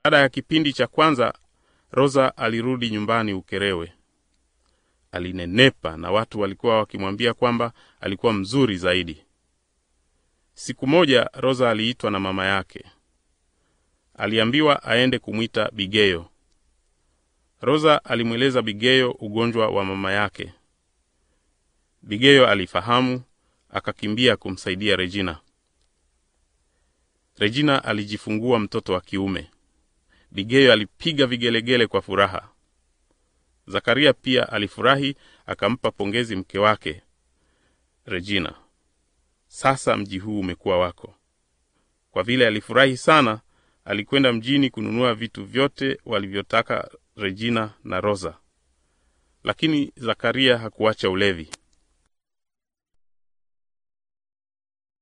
Baada ya kipindi cha kwanza, Rosa alirudi nyumbani Ukerewe. Alinenepa na watu walikuwa wakimwambia kwamba alikuwa mzuri zaidi. Siku moja Rosa aliitwa na mama yake. Aliambiwa aende kumwita Bigeyo. Rosa alimweleza Bigeyo ugonjwa wa mama yake. Bigeyo alifahamu, akakimbia kumsaidia Regina. Regina alijifungua mtoto wa kiume. Bigeyo alipiga vigelegele kwa furaha. Zakaria pia alifurahi, akampa pongezi mke wake Regina. Sasa mji huu umekuwa wako. Kwa vile alifurahi sana, alikwenda mjini kununua vitu vyote walivyotaka Regina na Rosa. Lakini Zakaria hakuacha ulevi.